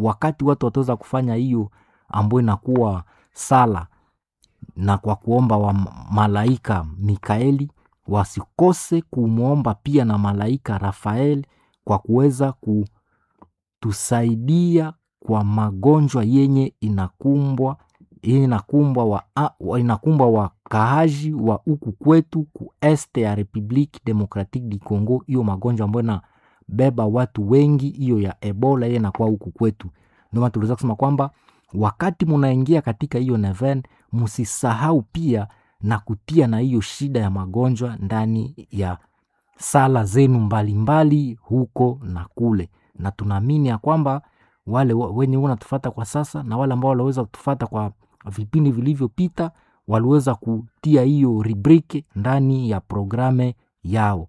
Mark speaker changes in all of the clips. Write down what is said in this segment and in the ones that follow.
Speaker 1: wakati watu wataweza kufanya hiyo ambayo inakuwa sala na kwa kuomba wa malaika Mikaeli, wasikose kumwomba pia na malaika Rafael kwa kuweza kutusaidia kwa magonjwa yenye inakumbwa yenye inakumbwa wa, wa, inakumbwa wakaaji wa huku kwetu ku este ya Republique Democratique du Congo, hiyo magonjwa ambayo inabeba watu wengi, hiyo ya Ebola yenye inakuwa huku kwetu. Ndio maana tuliweza kusema kwamba wakati munaingia katika hiyo neven, msisahau pia na kutia na hiyo shida ya magonjwa ndani ya sala zenu mbalimbali mbali, huko na kule, na tunaamini ya kwamba wale wenye wanatufata kwa sasa na wale ambao waliweza kutufata kwa vipindi vilivyopita waliweza kutia hiyo rubrike ndani ya programe yao.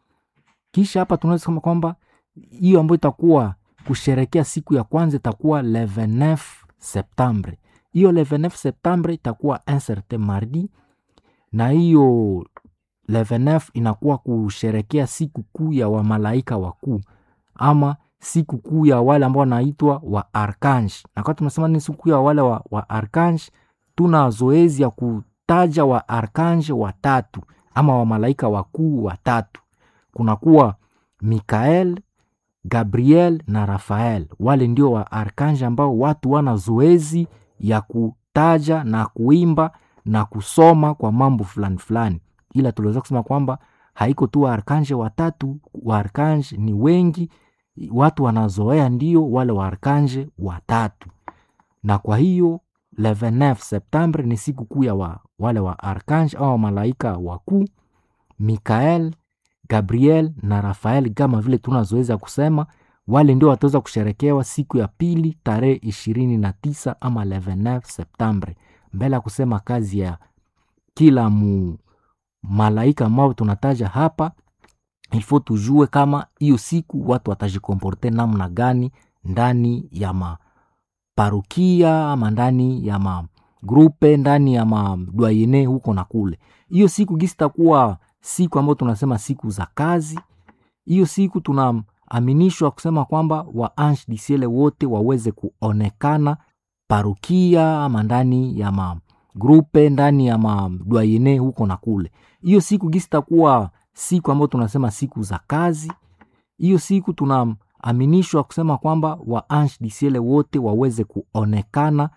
Speaker 1: Kisha hapa tunaweza kusema kwamba hiyo ambayo itakuwa kusherekea siku ya kwanza itakuwa le 29 Septembre. Hiyo le 29 Septembre itakuwa un certain mardi, na hiyo le 29 inakuwa kusherekea siku kuu ya wamalaika wakuu ama siku kuu ya wale ambao wanaitwa wa arkange. Na kwa tunasema ni siku kuu ya wale wa, wa arkange, tuna zoezi ya kutaja wa arkange watatu ama wamalaika wakuu watatu, kunakuwa Mikael, Gabriel na Rafael. Wale ndio wa arkange ambao watu wana zoezi ya kutaja na kuimba na kusoma kwa mambo fulani fulani, ila tuliweza kusema kwamba haiko tu wa arkange watatu, wa arkange ni wengi watu wanazoea ndio wale wa arkanje watatu, na kwa hiyo le 29 Septembre ni siku kuu ya wa, wale wa arkanje au malaika wakuu Mikael, Gabriel na Rafael, kama vile tunazoeza kusema wale ndio wataweza kusherekewa siku ya pili tarehe ishirini na tisa ama le 29 Septembre, mbele ya kusema kazi ya kila mu malaika ambao tunataja hapa ilfo tujue kama hiyo siku watu watajikomporte namna gani ndani ya maparukia ama ndani ya magrupe ndani ya madwayene huko na kule. Hiyo siku gisi takuwa siku ambayo tunasema siku za kazi. Hiyo siku tunaaminishwa kusema kwamba wa ange du ciel wote waweze kuonekana parukia ama ndani ya magrupe ndani ya madwayene huko na kule. Hiyo siku gisi takuwa siku ambayo tunasema siku za kazi. Hiyo siku tunaaminishwa kusema kwamba wa ange du ciel wote waweze kuonekana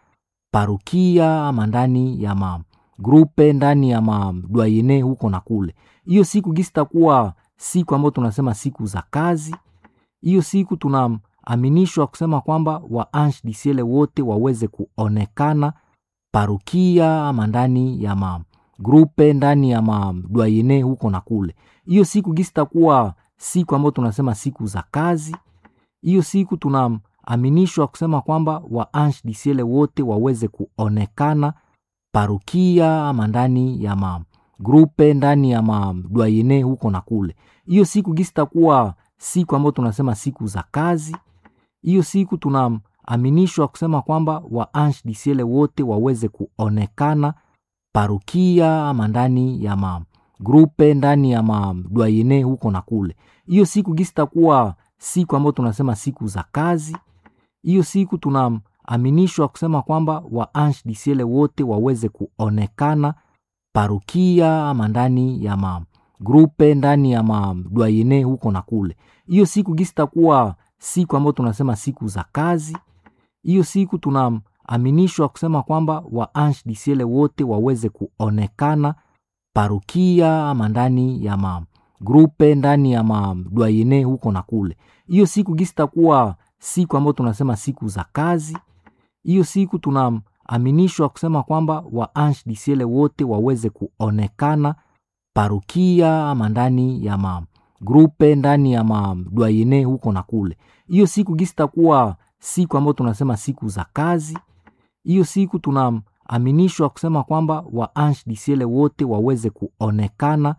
Speaker 1: parukia ama ndani ya magrupe ndani ya madwayene huko na kule. Hiyo siku gisi takuwa siku ambayo tunasema siku za kazi. Hiyo siku tunaaminishwa kusema kwamba wa ange du ciel wote waweze kuonekana parukia ama ndani ya ma grupe ndani ya madwayene huko na kule. Hiyo siku gisi takuwa siku ambayo tunasema siku za kazi. Hiyo siku tunaaminishwa kusema kwamba wa ange du ciel wote waweze kuonekana parukia ama ndani ya magrupe ndani ya madwayene huko na kule. Hiyo siku gisi takuwa siku ambayo tunasema siku za kazi. Hiyo siku tunaaminishwa kusema kwamba wa ange du ciel wote waweze kuonekana parukia ama ndani ya magrupe ndani ya madwayene huko na kule. Hiyo siku gisi takuwa siku ambayo tunasema siku za kazi. Hiyo siku tunaaminishwa kusema kwamba wa ange du ciel wote waweze kuonekana parukia ama ndani ya magrupe ndani ya madwayene huko na kule. Hiyo siku gisi takuwa siku ambayo tunasema siku za kazi. Hiyo siku tunaaminishwa kusema kwamba wa ange du ciel wote waweze kuonekana parukia ama ndani ya magrupe ndani ya madwayene huko na kule. Hiyo siku gisi takuwa siku ambayo tunasema siku za kazi. Hiyo siku tunaaminishwa kusema kwamba wa ange du ciel wote waweze kuonekana parukia ama ndani ya magrupe ndani ya madwayene huko na kule. Hiyo siku gisi takuwa siku ambayo tunasema siku za kazi. Hiyo siku tunaaminishwa kusema kwamba wa ange du ciel wote waweze kuonekana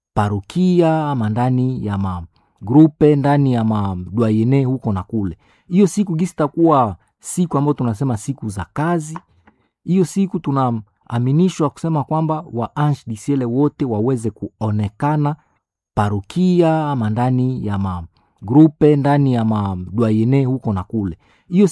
Speaker 1: parukia ama ndani ya magrupe ndani ya madwayene huko na kule. Hiyo siku gisi takuwa siku ambayo tunasema siku za kazi. Hiyo siku tunaaminishwa kusema kwamba wa ange du ciel wote waweze kuonekana parukia ama ndani ya magrupe ndani ya madwayene huko na kule. Hiyo